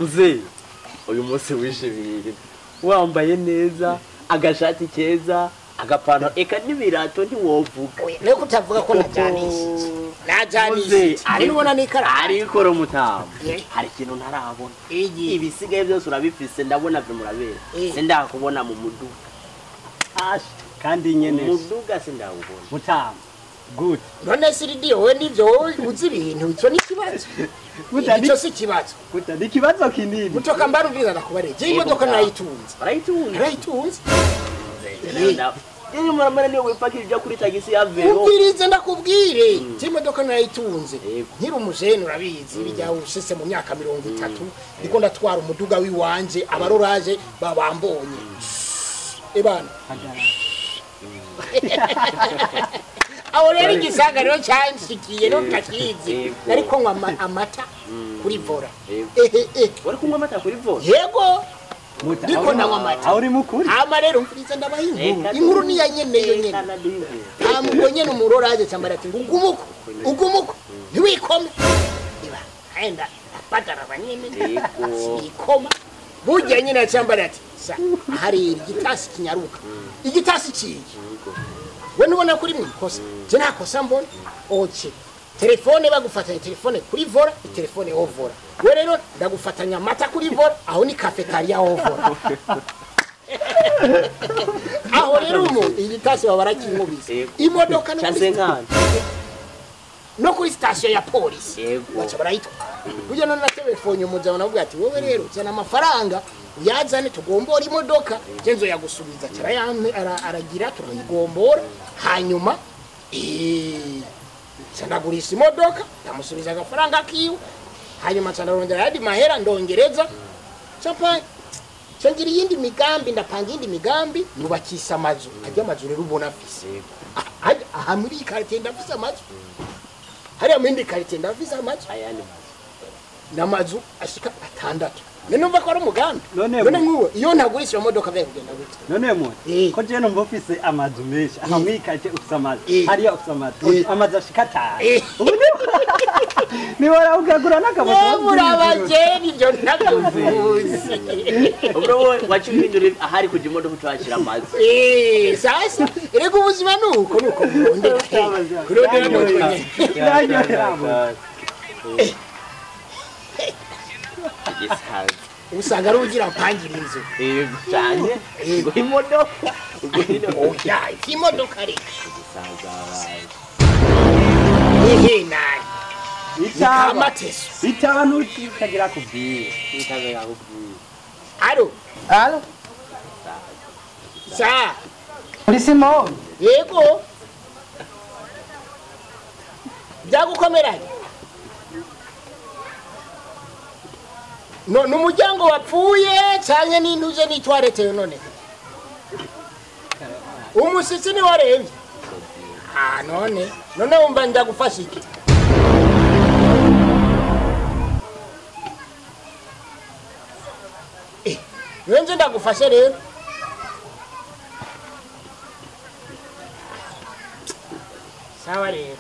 muzehe uyu munsi wishimiye wambaye neza agashati keza agapantaro eka n'ibirato ntiwovuga niyo kutavuga ko najanishije najanishije ari nubona n'ikaramu ariko romutamu Eh. hari ikintu ntarabona iyi ibisigaye byose urabifise ndabona vyo murabera Eh. sindakubona mu muduga Ash, kandi nyene umuduga sindawubona mutamu good none siridiyo we nivyo wowe uzi ibintu icyo ni ikibazo Gutandi- icyo si ikibazo good ni ikibazo kinini mutoka mbarubwiza nakubareje iyi modoka nayitunze barayitunga nayitunze iyo muramara niyo wipakira ujya kuri tagisi ya vero ubwirize ndakubwire iyi modoka nayitunze Yego. nkiri umujene urabizi bijya ushise mu myaka mirongo itatu ndiko ndatwara umuduga w'iwanje abaroraje babambonye ebana aho rero igisagariro cyanshikiye no takizi Yego. nariko nywa ama- amata kuri vora Yego. ehe eh wari kunywa amata kuri voro yego Muta- Ndiko aho- ndanywa amata. aho uri mukuri hama rero mfurize ndabaha inkuru inkuru ni ya nyene yo nyene ntabwo nyene umuroraje cyambara ati ngo ugumuko ugumuko ntiwikome iba enda apataraba nyene Yego. sikoma burya nyene yacyambara ati sa hari igitasi kinyaruka igitasi kiyi we nubona kuri mu ikosa je nta kosa mbona oke telefone bagufatanya telefone kuri vora telefone ho vora we rero ndagufatanya amata kuri vora aho ni kafetariya ho vora aho rero umu igitasi baba barakinkubise Yego. imodoka no kuri cyasenkana no kuri sitasiyo ya polisi Yego. baca barayitwara burya none natelefonye umujama navuga ati wowe rero zana amafaranga uyazane tugombora imodoka je nzoyagusubiza carayampe ara- aragira turayigombora hanyuma eh, ca ndagurisha imodoka ndamusubiza agafaranga kiwe hanyuma ca ndarondera ayandi mahera ndongereza capa ca ngira iyindi migambi ndapanga iyindi migambi nubakisha amazu arya amazu rero ubona afise Ah, ah, aha muri iyi karitiye ndafise amazu hariya mu yindi karitiye ndafise amazu ayandi n'amazu ashika atandatu none numva ko ari umugambi None none mu- nk'uwo iyo ntagurisha iyo modoka biba kugenda gute none mu Eh. ko je numva ufise amazu menshi aha mwikaje ufise amazu Eh. hariya ufise amazu Eh. amazu ashika atanu Eh. Ubu ni- niwara ukagura n'akamoto murabajeni ibyo ntabyuvuzi ubwo wowe waciye uhindura ahari kujya imodoka ucahashyira amazi Eh, sasa erega ubuzima ni uko ni uko burondera kurondera ni uko nyene Yanyohera mu. igisaza usanga ari ugira mpangira inzu yego cyane ngo imodoka ubwo nyine oya imodoka reka igisaza abaye ehe naye Itaba amateso itaba ntukagira kubwira utabe yakubwiye alo Alo, sa uri Simoni? yego byagukomeranye no ni umuryango wapfuye cyane n'intuje n'itwaretewe none umushyitsi ni warembye ah none none wumva ndagufasha iki Eh, niwe nje ndagufashe rero sawa rero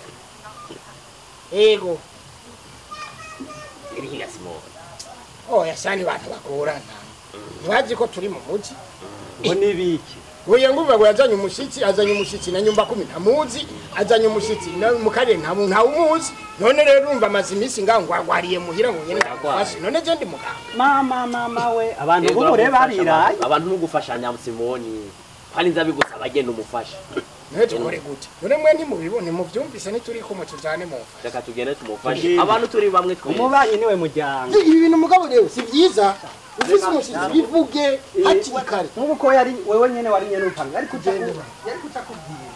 ego irihiga simoni oya sani bantu bagorana ntibazi ko turi mu muji ngo nibiki uye ngumva ngo yazanye umushyitsi azanye umushyitsi na nyumba kumi ntamuzi azanye umushyitsi na mu karere nta muntu ntawumuzi none rero urumva amaze iminsi ngaho ngo agwariye muhira ngo nyine ndagufashe none je ndi muganga mama mama we abantu b'umure bariraye abantu n'ugufashanya simoni kandi nza bigusaba agenda umufasha none tukore gute none mwe ntimubibone muvyumvise ntituri kumwe tujane mu mfa reka tugende tumufashe Tugende. abantu turi bamwe twese umubanyi niwe muryango ibi bintu mugabo rero si byiza ufise umushyitsi bivuge hakiri kare nk'ubu ko yari wewe nyene wari nyene upanga ariko ugenda yari kutakubwira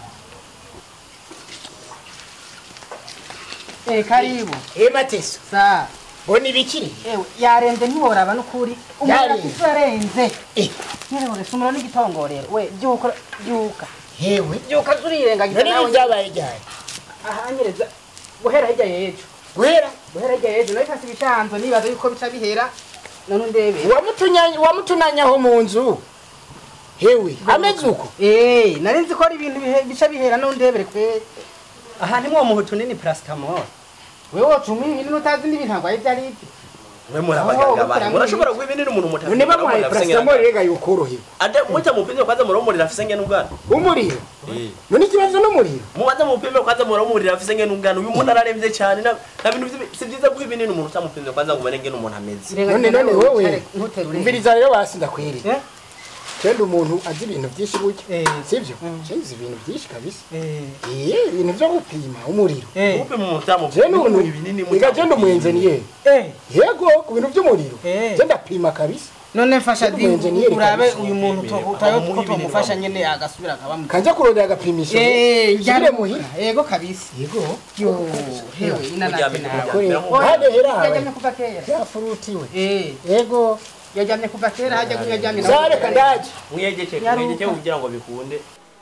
Eh, karibu. eh mateso Sa. bona ibikiri Ewe, yarenze ntiworaba n'ukuri. Yarenze. Umwana yarenze. Eh. Nyerewe sumura n'igitongorero. We, byuka, byuka. hewe Byuka zurirengagiza none ibi nawe. byabaye ryari Ahanyereza. Guhera hirya yejo. guhera Guhera hirya yejo. Nawe kasi bishanzo nibaza yuko bica bihera. None ndebe. wamutunyanya wamutunanyaho mu nzu hewe ameze uko Eh, nari nzi ko ari ibintu bihe- bica bihera none ndebere kwe. aha ni mwo muhutu nini paracetamol Wewe wocuma ibintu utazi n'ibintu ntabwo ari byari ibyo. mwe muri abaganga Oh, banyu murashobora guha ibinini umuntu mutafite none bamuhaye paracetamol rega yukorohera ade muta mupime kwanza muromurira afise ngene ubwana umuriro none ikibazo n'umuriro mubanza mupime kwanza muromurira afise ngene ubwana uyu muntu araremvye cyane na na bintu vyi- si vyiza guha ibinini umuntu utamupimye kwanza ngo ubone ngene umuntu ameze none none wowe ntuterure umviriza rero basi ndakwereka Eh? kenda umuntu azi ibintu byinshi gutya Eh. sibyo cenze ibintu byinshi kabisa eh ibintu byo gupima umuriro gupima umuntu je utamupimye n'umuntu muha ibinini ega je ndi umuenjeniyeri yego ku bintu by'umuriro Eh. je ndapima kabisa none mfasha Ndi di umu-engineer urabe kabisa. uyu muntu to- utayo ko tomufasha nyene agasubira akaba mu kanja kurondera agapimisho Eh, nsubire njya muhira yego kabisa yego yo hewe inanasi Muryame, nawe kuri muryame. hade herawe yajyamye kuva kera yafurutiwe eh yego yajyamye kuva kera hajya kunyajyamye zareka ndaje mwegeke Yaruka. mwegeke kugira ngo bikunde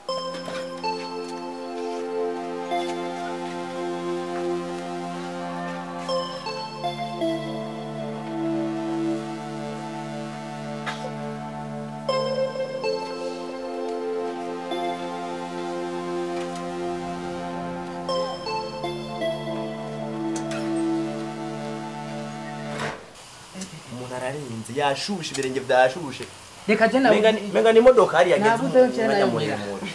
umuntu ararenze yashushe ibirenge byashushe reka je nawe menga ni- menga ni imodoka hariya ageze Nabuze umuntu ncera ajya nayo muremure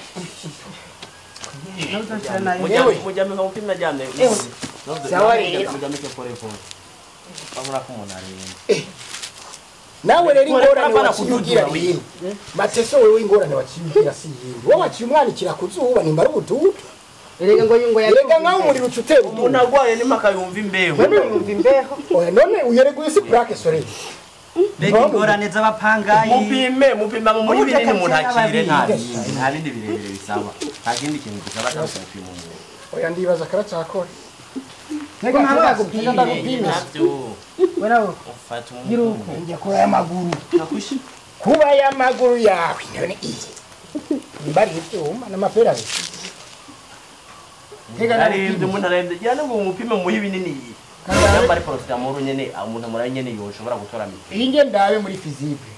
nawe uzanshira nayo Yewe. mujyame nka mupima ajyamye Sawa rero. mujyame ke pore pore babura ko umuntu arenze nawe rero Kore, ingorane hapana waciyugira kududura rero mateso wewe ingorane waciyugira si yindi wowe waciye umwanikira ku zuba nimba ari ubududu erega ngo ngo erega nkaho umuriro uca utera umuntu ududu arwaye n'impaka yumva imbeho yumva imbeho oya none uyereguye si plaque solaire mbega ingorane z'abapangayi mupime mupima mu muri Uburyo binini umuntu akabyina akire nta babiri. bindi nta bindi birebire bisaba nta kindi kintu gisaba cyangwa se gupima umuntu oya ndibaza karacakora Ngo ntabwo bagupimye. Reka ndagupime nabyo we nawe ufata gira umuntu uko njya kuri aya maguru kuba aya maguru yawe none iyi nimba ari ibyuma n'amapera abiri Tega arembye ndagupime. umuntu arembye gira ngo umupime muhe ibinini yamba ari porositamoro nyene umuntu amuraye nyene yoshobora gutora miti iyi nge ndabe muri fizible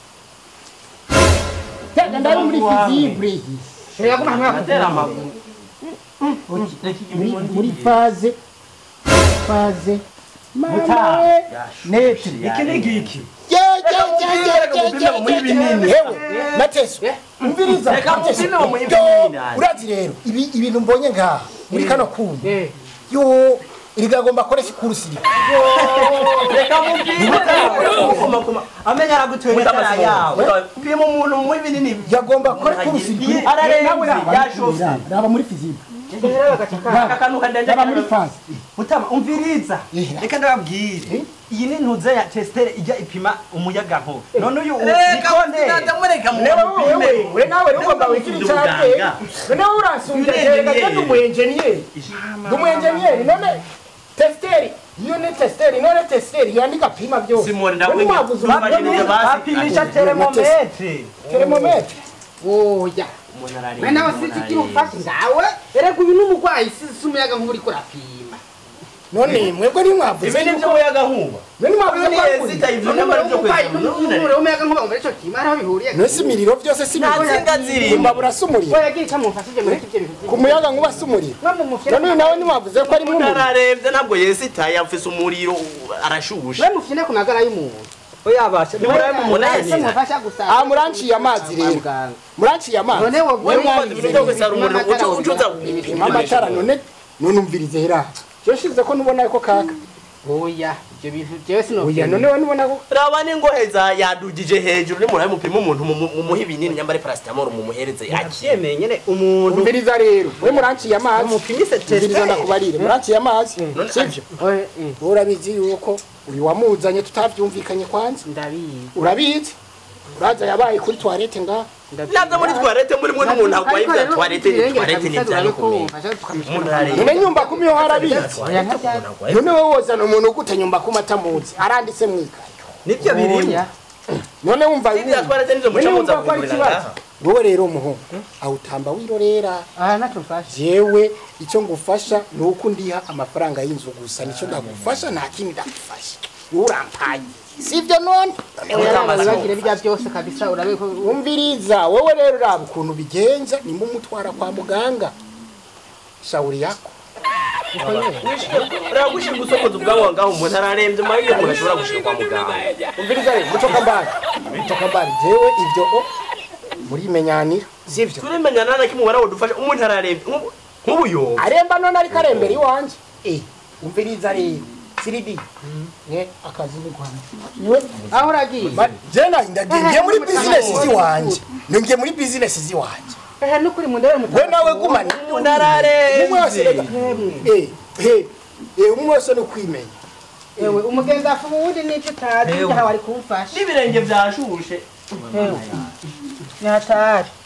tega ndabe muri fizible iyi erega ko ntabwo atera bagupimye amaguru muri muri faze faze mama Mutaha. we neti iki ni ngiki yewe mateso umviriza Reka Mateso. mupime mu Yo, ibinini hano. urazi rero ibi ibintu mbonye ngaha muri kano kuma eh yo irigagomba koresha ikurusiri reka mupime koma koma amenya aragutwera itara yawe pima umuntu muhe ibinini yagomba kora ikurusiri ararembye yashose raba muri fizible rero bagacaka aka kantu kadende raba muri faze mutama umviriza Eh. reka ndababwire iyi ni ntuze ya testere ijya ipima umuyaga nkuba none uyu reka nikonde mureka wewe we nawe rero ugomba wigira icyateye none wowe urasumbye reka genda umuenjeniyeri ndi umuenjeniyeri none tesiteri iyo ni tesiteri none tesiteri yandika pima byose Simoni, None ndakwiga. mwavuze Bapima- umupira basi- bapimisha teremometre teremometre oya umuntu we ararembye nawe sinzi ikintu ufashe ngawe erega uyu n'umurwayi si si umuyaga nk'ubu uriko urapima none mwebwe ntimwavuze ibi ni by'umuyaga nkuba none mwavuze ko ari yezita kuri ivyo none nyamara byo umurwayi kweza n'umuriro w'umuyaga nk'ubu ngo icyo kima ariho bihuriye none si imiriro byose si Nta nsinga zirimo. imbabura si umuriro we yagira icyo mumfashije muri ibyo bintu ku muyaga nkuba si umuriro no mu mufyina none uyu nawe ntimwavuze ko ari umuntu umuriro ararembye ntabwo yesitaye afise umuriro arashushe we mufyine ku magara y'umuntu oyabasha umuntu ese ayanira. mufasha gusa Ah, muranciye amazi rero. muranciye amazi none wo we mukoze ibintu byo gusara umuriro uca ucuza pima amatara none none umvirize hera cyo shize ko nubona ko kaka oya ibyo bintu jewe sino oya none we nubona ko raba n'ingoheza yadugije hejuru nimurabe mupima umuntu mumuhe ibinini nyambare paracetamol mumuhereze yakire yemeye nyene umuntu umviriza rero we muranciye amazi umupimise umviriza testere ndakubarire muranciye amazi None- sibyo Oya, eh, urabizi yuko uyu wamuzanye tutavyumvikanye kwanza ndabizi urabizi uraza yabaye kuri toilette nga nabyo muri twarete muri mwe n'umuntu arwaye bya twarete ni twarete ni ibyanyu kumenya umuntu ararembye none nyumba kumi yo harabizi Oya, nka bya- none wowe wozana umuntu gute nyumba kuma atamuzi aranditse mwikaye nibyo birimo Oya. none wumva ibya twarete nizo muca none muza wumva ko ari kugurira ikibazo ngaha wowe rero umuhungu awutamba wirorera aha ntacyo mfashe jewe icyo ngufasha ni uko ndiha amafaranga y'inzu gusa nicyo ndagufasha nta kindi ndagufasha wowe urampaye sibyo none none Oya, uramaze wibagire bijya byose kabisa urabe ko umviriza wowe rero uraba ukuntu bigenza nimba umutwara kwa muganga shauri yako reba gushinga usokoza ubwabo ngaho umuntu ararembye nyuma y'ibyo umuntu ashobora gushika kwa muganga umviriza rero mutoka mbari mutoka mbari jewe ibyo o murimenyanira sivyo turimenya nana kimwe warawudufasha umuntu ararembye nk'ubu- nk'ubuyoba aremba none ariko arembera iwanje eh umviriza rero siridi ne akazi ni kwanje niwe aho uragiye jena ndagiye muri business ziwanje ningiye muri business ziwanje ehe nukuri mundebe we nawe gumana umuntu ararembye umwe wese rega eh eh eh umwe wese no kwimenya ewe umugenzi afuba uwundi n'icyo utazi Ewe. njye wari kumfasha n'ibirenge byashushe ewe ni hatari